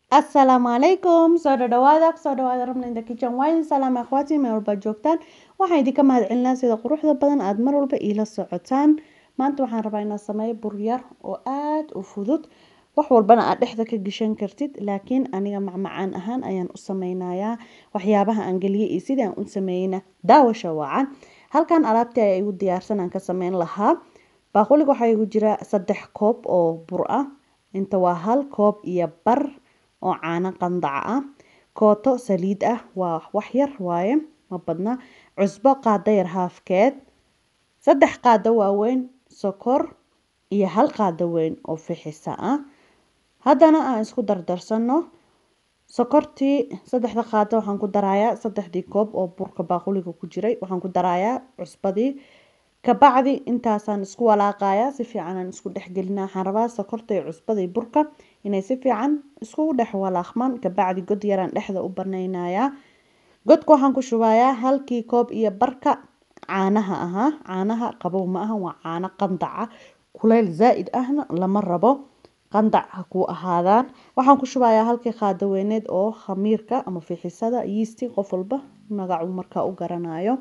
asalaamu calaykum soo dhadhawaada kusoo dhawaada rabna in the kitchen wine salaam akhwaati meel walba joogtaan waxaan idinka mahadcelinaa sida quruxda badan aada mar walba iila socotaan maanta waxaan rabaa inaan sameeyo bur yar oo aada u fudud wax walbana aad dhexda ka gashan kartid laakiin aniga macmacaan ahaan ayaan u sameynayaa waxyaabaha aan geliyay iyo sidii aan u sameeyeyna daawasha wacan halkan alaabtii ayaa igu diyaarsan aan ka sameyn lahaa baaquliga waxaa igu jira saddex koob oo bur ah inta waa hal koob iyo bar oo caano qandaca ah kooto saliid ah waa wax yar waaye ma badna cusbo qaado yar haafkeed saddex qaado waaweyn sokor iyo hal qaado weyn oo fixisa ah haddana aan isku dardarsano sokortii saddexda qaado waxaan ku darayaa saddexdii koob oo burka baaquliga ku jiray waxaan ku darayaa cusbadii kabacdi intaasaan isku walaaqayaa si fiican aan isku dhexgelinaa waxaan rabaa sokorta iyo cusbada iyo burka inay si fiican iskugu dhex walaaqmaan kabacdi god yaraan dhexda u banaynayaa godka waxaan ku shubayaa halkii koob iyo barka caanaha ahaa caanaha qabow ma aha waa caano qandaca kuleyl zaa-id ahna lama rabo qandac ha kuu ahaadaan waxaan ku shubayaa halkii qaado weyneed oo khamiirka ama fixisada yiisti qof walba magacu markaa u garanayo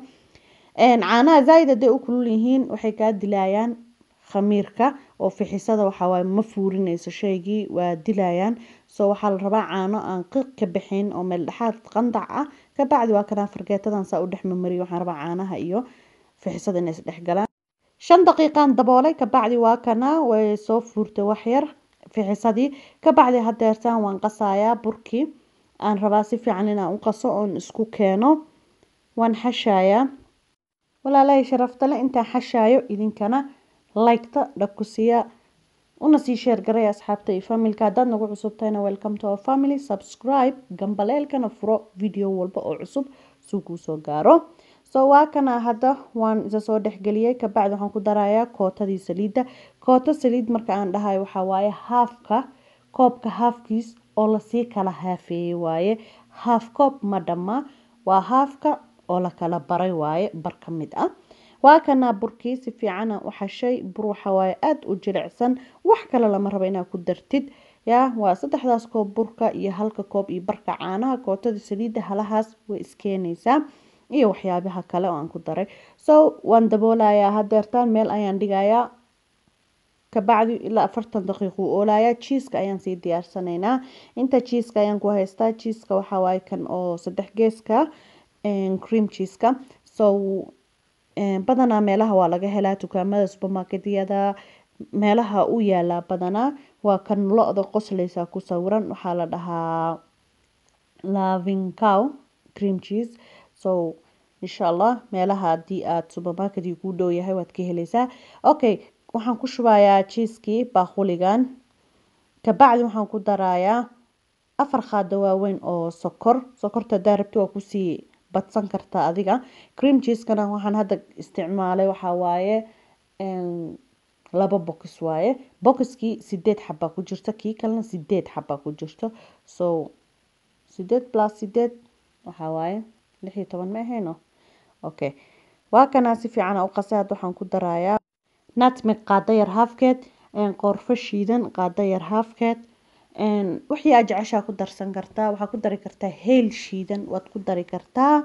caanaha zaa-id hadday u kulul yihiin waxay kaa dilayaan khamiirka oo fixisada waxawaaye ma fuurineyso shaygii waa dilayaan soo waxaa la rabaa caano aan qiiq ka bixin oo meel dhexaad qandac ah kabacdi waa kanaa fargeetadan saa u dhex mamariyo waxaan rabaa caanaha iyo fixisada inay isdhexgalaan shan daqiiqaan daboolay kabacdi waa kanaa way soo fuurtay waxyar fixisadii kabacdi hadeertaan waan qasayaa burkii aan rabaa si fiican inaan u qaso oon isku keeno waan xashayaa walaalahay sharaftale intaan xashaayo idinkana liketa dhakusiya una sii sheergaray asxaabta iyo familka haddaad nagu cusubtahayna welcome to our family subscribe gambaleelkana furo video walba oo cusub suu kuu soo gaaro so waa kana hadda waan isa soo dhexgeliyey kabacdi waxaan ku darayaa kootadii saliidda kooto saliid marka aan dhahayo waxaa waaye haafka koobka haafkiis oo lasii kala haafeeyey waaye haaf koob ma dhamma waa haafka oo la kala baray waaye bar ka mid ah waa kanaa burkii si fiicana u xashay bur waxawaaye aada u jilicsan wax kale lama rabo inaad ku dartid yaa waa saddexdaas koob burka iyo halka koob iyo barka caanaha kootada saliidda halahaas way iskeenaysaa iyo waxyaabaha kale oo aan ku daray so waan daboolayaa hadeertaan meel ayaan dhigayaa kabacdi ilaa afartan daqiiq uu oolayaa jiiska ayaan sii diyaarsanaynaa inta jiiska ayaan ku haystaa jiiska waxawaaye kan oo saddex geeska cream cheeska so badanaa meelaha waa laga helaa dukaamada supermarketyada meelaha u yaalaa badanaa waa kan lo-da qosleysa ku sawiran waxaa la dhahaa laving cow cream cheese so insha allah meelaha haddii aada supermarketkii kuu dhow yahay waad ka heleysaa okay waxaan ku shubayaa jiiskii baaquligan kabacdi waxaan ku darayaa afar qaado waaweyn oo sokor sokorta hadaa rabti waa kusii badsan kartaa adiga cream cheeskana waxaan hadda isticmaalay waxaa waaye laba box waaye boxkii sideed xabaa ku jirto kii kalena sideed xabaa ku jirto so sideed plus sideed waxaa waaye lix iyo toban ma ahayno okay waa kanaa si fiican u qasay hadda waxaan ku darayaa nutmeg qaado yar haafkeed qoorfo shiidan qaado yar haafkeed wixii aad jeceshaa ku darsan kartaa waxaa ku dari kartaa heel shiidan waad ku dari kartaa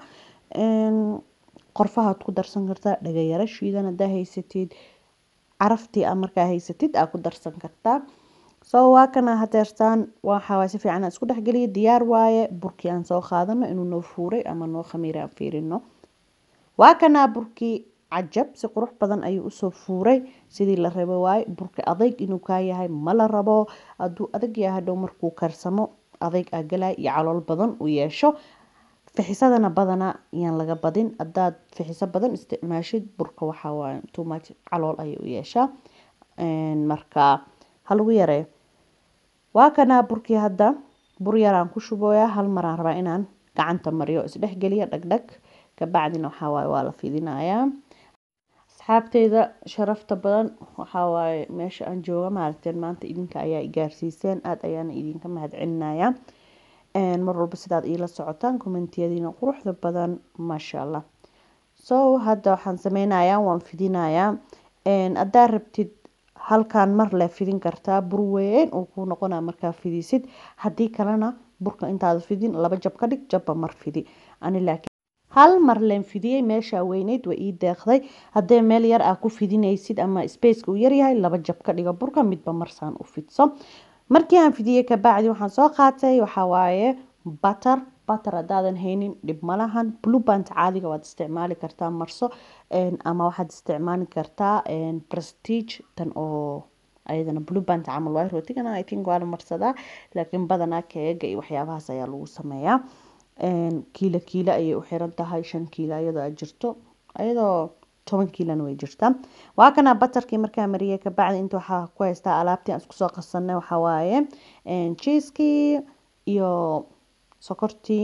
qorfahaad ku darsan kartaa dhagayaro shiidan hadaa haysatid caraftii a markaa haysatid aa ku darsan kartaa so waa kana hadeertaan waxawaaye si fiican aan isku dhexgeliya diyaar waaye burkii aan soo qaadano inuu noo fuuray ama noo khamiiray aan fiirino waa kanaa burkii cajab si qurux badan ayuu usoo fuuray sidii la rabo waaye burka adayg inuu kaa yahay ma la rabo hadduu adag yahay hadhow markuu karsamo adayg aa galay iyo calool badan u yeesho fixisadana badanaa yaan laga badin haddaad fixiso badan isticmaashid burka waxaa waaye too much calool ayay u yeeshaa marka ha lagu yareeyo waa kanaa burkii hadda bur yaraan ku shubooyaa hal maraan rabaa inaan gacanta mariyo isdhexgeliya dhagdhag kabacdina waxaa waaye waa la fidinayaa asxaabteyda sharafta badan waxaa waaye meesha aan jooga maaragteen maanta idinka ayaa igaarsiiseen aada ayaana idinka mahadcelinayaa mar walba sidaad iila socotaan kommentiyadiina quruxda badan maasha allah so hadda waxaan sameynayaa waan fidinayaa haddaa rabtid halkaan mar le fidin kartaa bur weyn uu kuu noqonaa markaa fidisid haddii kalena burka intaada fidin laba jab ka dhig jabba mar fidi ani laakiin hal mar leen fidiyey meeshaa weyneyd waa ii deeqday haddee meel yar aa ku fidinaysid ama spaceka uu yaryahay laba jab ka dhiga burka midba marsaan u fidso markii aan fidiyey kabacdi waxaan soo qaatay waxaa waaye batter batter haddaadan haynin dhib malahan blueband caadiga waad isticmaali kartaa marso ama waxaad isticmaali kartaa prestige tan oo ayadana blueband camal waay rootigana i think waa la marsadaa laakiin badanaa keega iyo waxyaabahaas ayaa lagu sameeyaa kiilo kiilo ayay u xiran tahay shan kiilo ayadoo aad jirto ayadoo toban kiilona way jirtaa waa kana batarkii markaa mariyey kabacdi inta waxaa ku haystaa alaabtii aan isku soo qasanay waxaa waaye cheeskii iyo sokortii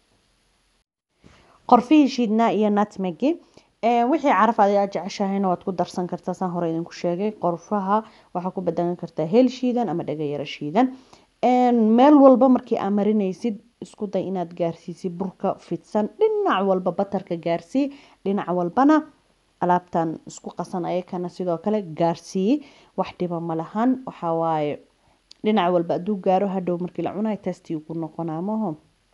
qorfihii shiidnaa iyo nutmegi wixii caraf aad aad jeceshahayna waad ku darsan kartaa saan hore idinku sheegay qorfaha waxaa ku badan kartaa heel shiidan ama dhagayaro shiidan meel walba markii aa marinaysid isku day inaad gaarsiisid burka fidsan dhinac walba batarka gaarsii dhinac walbana alaabtan isku qasan ayakana sidoo kale gaarsii wax dhiba ma lahan waxaa waaye dhinac walba hadduu gaaro hadhow markii la cunayo testii ku noqonaa maho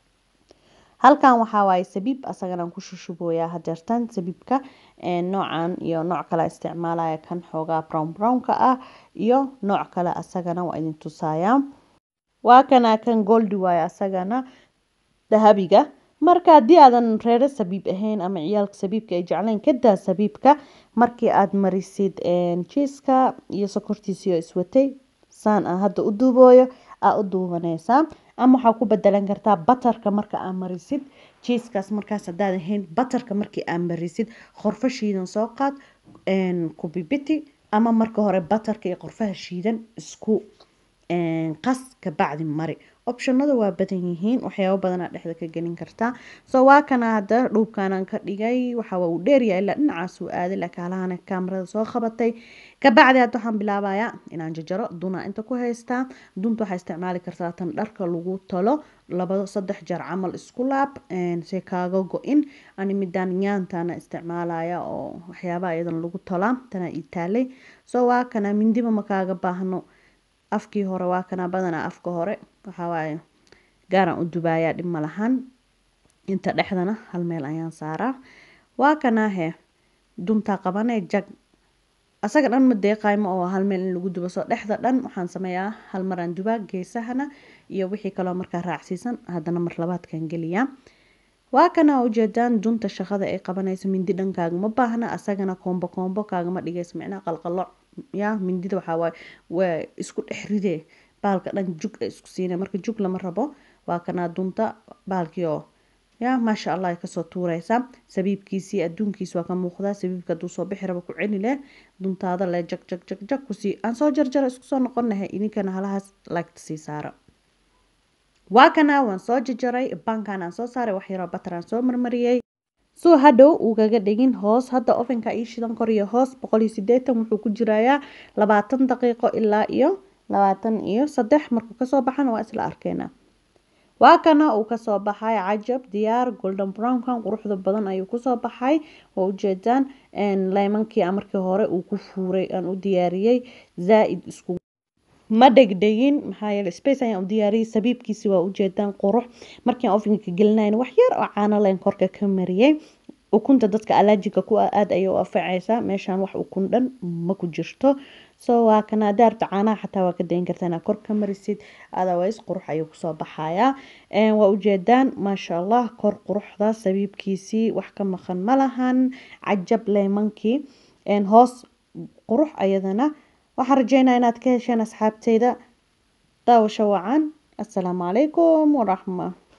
halkan waxaa waaye sabiib asaganaan ku shushubooyaa hadeertan sabiibka noocan iyo nooc kale isticmaalaya kan xoogaa brown brownka ah iyo nooc kale asagana waa idin tusayaa waa kana kan goldi waaye asagana dahabiga marka haddii aadan reero sabiib ahayn ama ciyaalka sabiibka ay jeclayn kadaa sabiibka markii aad marisid jiiska iyo sokortiisiyo iswatay saan ah hadda u duubooyo aa u duubanaysaa ama waxaa ku bedelan kartaa batarka marka aa marisid jiiskaas markaas haddaad ahayn batarka markii aa marisid qorfo shiidan soo qaad kubibiti ama marka hore batarka iyo qorfaha shiidan isku qas kabacdi mari optionada waa badan yihiin waxyaabo badanaa dhexda ka gelin kartaa so waa kana hadda dhuubkanaan ka dhigay waxa uu dheeryahay ilaa dhinacaas uu aaday laakiin halahana kaamarada soo qabatay kabacdi hadda waxaan bilaabayaa inaan jajaro dunaa inta ku haystaa dunta waxaa isticmaali kartaa tan dharka lagu talo laba saddex jeer camal isku laab se kaaga go-in ani midaan nyaantana isticmaalaya oo waxyaabaha iyadan lagu tolaa tana ii taalay so waa kana mindiba ma kaaga baahno afkii hore waa kana badanaa afka hore waxaa waaye gaaraan u dubaayaa dhib ma lahan inta dhexdana hal meel ayaan saaraa waa kanaahe duntaa qabanee jag asaga dhan ma deeqaymo oo hal meel in lagu dubo soo dhexda dhan waxaan sameeyaa hal maraan dubaa geesahana iyo wixii kaloo markaa raacsiisan haddana mar labaadkan geliyaa waa kana ujeedaan dunta shaqada ay qabanayso mindi dhankaagama baahna asagana koombo koombo kaagama dhigayso micnaha qalqaloc ya mindida waxaa waaye waa isku dhex ridee baalka dhan jug ay isku siina marka jug lama rabo waa kanaa dunta baalkii oo ya maasha allah ay kasoo tuureysaa sabiibkiisii adduunkiisi waa ka muuqdaa sabiibka hadduu soo bixi rabo ku celi leh duntaada leh jag jag jag jag kusii aan soo jarjara isku soo noqonahay idinkana halahaas laagta sii saara waa kana waan soo jajaray bankan aan soo saaray wax yaroo batar aan soo marmariyey soo hadhow uu kaga dhigin hoos hadda ovenka ii shidan kor iyo hoos boqol iyo sideetan wuxuu ku jirayaa labaatan daqiiqo ilaa iyo labaatan iyo saddex markuu kasoo baxana waa isla arkeynaa waa kana uu kasoo baxay cajab diyaar golden brownkan quruxda badan ayuu kusoo baxay waa ujeedaan leymankii markii hore uu ku fuuray aan u diyaariyey zaa-id isku ma dhegdhegin maxaa yeele space ayaan u diyaariyey sabiibkiisi waa ujeedaan qurux markiin ovenka gelinayn wax yar oo caano leen korka ka mariyey ukunta dadka alaajika ku ah aada ayay u anfacaysaa meeshaan wax ukun dhan ma ku jirto so waa kana daarta caanaha xataa waa ka dayn kartaa inaa kor ka marisid otherwise qurux ayuu kusoo baxayaa waa ujeedaan maasha allah kor quruxda sabiibkiisii wax ka maqan ma lahan cajab leymankii hoos qurux ayadana waxaan rajeynaa inaad ka hesheen asxaabteyda daawasho wacan assalaamu calaykum waraxma